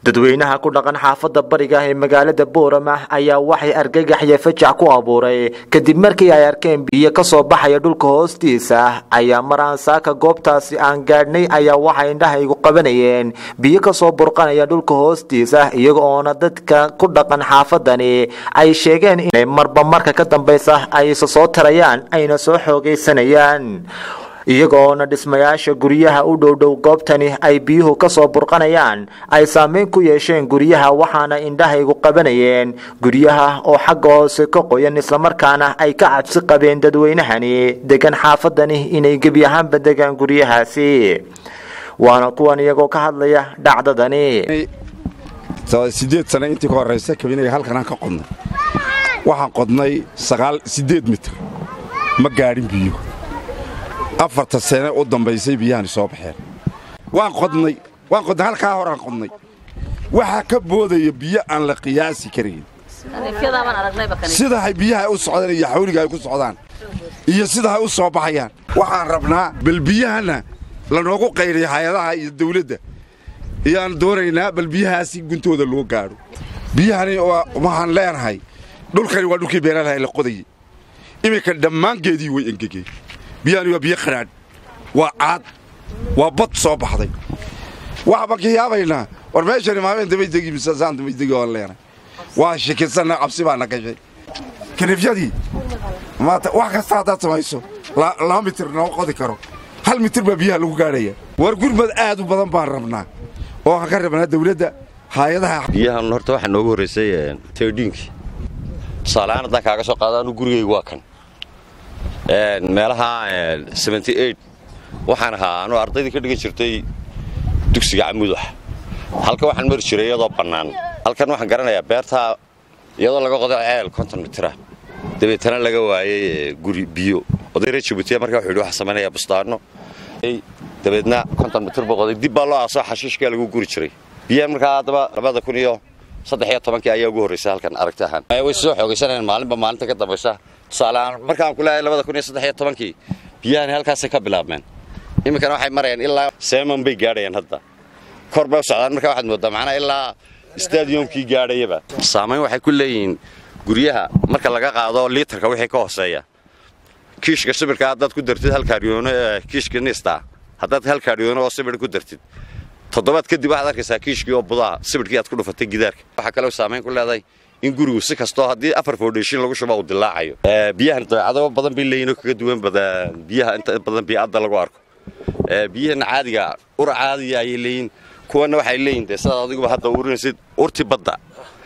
dadweynaha ku dhaqan xaafadda bariga ee magaalada boorama ayaa waxay argagax iyo fajac ku abuuray kadib markii ay arkeen biyo kasoo baxaya dhulka hoostiisa ayaa mar aan saaka goobtaasi aan gaadhnay ayaa waxay indhahaygu qabanayeen biyo kasoo burqanaya dhulka hoostiisa iyaga oona dadka ku dhaqan xaafadani ay sheegeen inay marba marka ka dambeysa ay isa soo tarayaan ayna soo xoogaysanayaan iyagoona dhismayaasha guryaha u dhowdhow goobtani ay biyuhu kasoo burqanayaan ay saameyn ku yeesheen guryaha waxaana indhahaygu qabanayeen guryaha oo xagga hoose ka qoyan islamarkaana ay ka cabsi qabeen dadweynahani degan xaafadani inay gebi ahaanba degaan guryahaasi waana kuwan iyagoo ka hadlaya dhacdadani sideed sane intii ka horraysa kabinaga halkanaan ka qodnay waxaan qodnay sagaal siddeed mitir ma gaadhin biyo afarta sane u dambaysay biyahani soo baxeen waan qodnay waan qodnay halkaa horaan qodnay waxaa ka boodaya biyo aan la qiyaasi karayn sidahay biyaha u socdaan iyo xawliga ay ku socdaan iyo sidahay u soo baxayaan waxaan rabnaa bal biyahanna lanoogu qayriya hay-adaha iyo dawladda iyaan doonaynaa bal biyahaasi guntooda loo gaadho biyahani waxaan leenahay dhulkani waa dhulkii beeralaha la qodayey iminka dhammaangeedii way engegeen biyahani waa biyo qadhaadh waa caad waa bad soo baxday waxbaan ka yaabaynaa war meeshani maalmeen dabaydegi misasaan dabaydegi oan leenay waa shikisanna cabsi baana gashay kanifyadii maata wax kasta haddaad samayso laba mitir noo qodi karo hal mitir baa biyaha lagu gaadhaya war gurmad aad u badan baan rabnaa oo waxaan ka rabnaa dawladda haayadaha biyahan horta waxaa noogu horraysay teedhiinkii tusaaleahaan haddaan kaaga soo qaado anu gurigaygu waa kan meelaha waxaan ahaa anuu ardaydii ka dhigan jirtay dugsiga camuudax halka waxaan mari jiray iyadoo bannaan halkan waxaan garanayaa beertaa iyadoo laga qoday ceel konton mitira dabeetana laga waayey guri biyo oday reer jabuutiya markaa wuxuu yidhi waxaa samaynayaa bustaano dabeedna konton mitir buu qoday dib baa loo aasoo xashiishkaa lagu guri jiray biyahan markaa haddaba labada kun iyo saddex iyo tobankii ayaa ugu horraysay halkan aragti ahaan way soo xoogaysanayaan maalinba maalinta ka dambaysa tusaaleahaan markaan ku leeyahay labada kun iyo saddex iyo tobankii biyahani halkaasay ka bilaabmeen iminkana waxay marayaan ilaa seeman bay gaadhayaan hadda kor bay u socdaan markaa waxaad mooddaa macnaa ilaa stadiyomkii gaadhayaba saamayn waxay ku leeyihiin guryaha marka laga qaado liitarka wixii ka hooseeya kiishka sibirka haddaad ku dartid hal kaariyoono kiishka nista haddaad hal kaariyoono oo sibir ku dartid toddobaad kadib waxaad arkaysaa kiishkii oo budaa sibirkii aad ku dhufatay gidaarka waxaa kaloo saamayn ku leedahay in gurigu si kastoo haddii afar foundation lagu shuba uu dilaacayo biyahan dabeecado badan bay leeyihin oo kaga duwan biyaha inta badan bii'adda lagu arko biyahan caadiga ur caadiga ayay leeyihin kuwana waxay leeyihin dee sidaad adiguba hadda urinaysid urti badda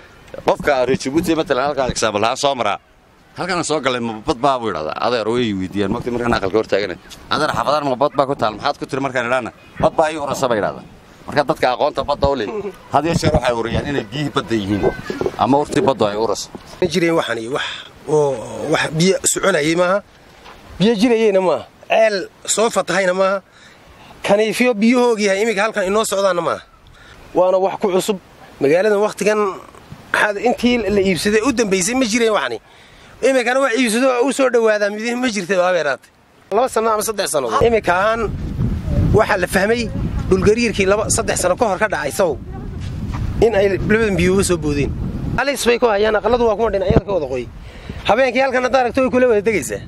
qofka reer jabuuti matalan halkaan exaambal ahaan soo maraa halkaan soo galay mabad baa buu idhahdaa adeer way weydiiyaan mogta markaan aqalka hor taagana adeer xafadaan mabad baa ku taal maxaad ku tiri markaan idhaana bad baa ii urasa bay idhahdaa marka dadka aqoonta badda u leh had iyo jeer waxay uriyaan inay biyihii badda yihiin ama urtii baddu ay uraso ma jireen waxani wax oo wax biyo soconayay maaha biyo jirayeyna maaha ceel soo fatahayna maaha kaniifyo biyahoogiihay iminka halkan inoo socdaanna maaha waana wax ku cusub magaaladan wakhtigan intii la iibsaday u dambaysay ma jireen waxani iminkana wax iibsado u soo dhowaadaa mid ma jirta abeeraatay laba sanno ama saddex sannadood iminka ahaan waxaa la fahmay dhulgariirkii laba saddex sano ka hor ka dhacay sabow in ay labadan biyuuga soo boodeen alis bay ku hayaan aqalladu waa kuma dhinacyada ka wada qoy habeenkii halkan hadda aragto way kula wada degaysaa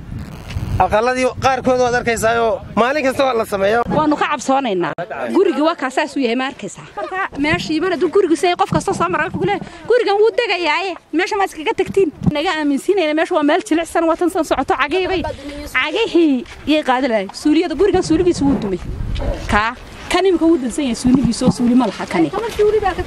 aqalladii qaarkood waad arkaysaayoo maalin kasta waa la sameeya waannu ka cabsoonaynaa gurigi waa kaasaasuu yahay ma arkaysaa marka meeshii mar hadduu gurigiisa qof kasta soo mara kule gurigan wuu degayaaye meesha ma iskaga tagtiin naga aaminsiinayna meesha waa meel jilicsan watan san socoto cagiibay cagihii yay qaadi lahay suuliyada gurigan suuligiisa wuu dumay kaa kan imika wuu dansan yahay suuligiisa oo suuli ma laha kani